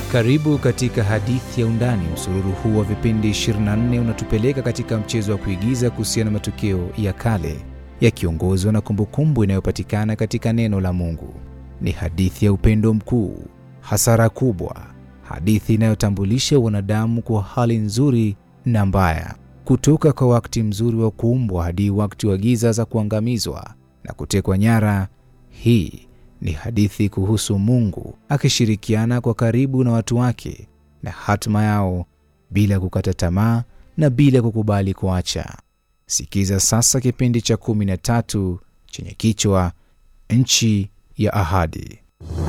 Karibu katika hadithi ya Undani. Msururu huu wa vipindi 24 unatupeleka katika mchezo wa kuigiza kuhusiana na matukio ya kale yakiongozwa na kumbukumbu inayopatikana katika neno la Mungu. Ni hadithi ya upendo mkuu, hasara kubwa, hadithi inayotambulisha wanadamu kwa hali nzuri na mbaya, kutoka kwa wakati mzuri wa kuumbwa hadi wakati wa giza za kuangamizwa na kutekwa nyara. Hii ni hadithi kuhusu Mungu akishirikiana kwa karibu na watu wake na hatima yao bila kukata tamaa na bila kukubali kuacha. Sikiza sasa kipindi cha kumi na tatu chenye kichwa Nchi ya Ahadi.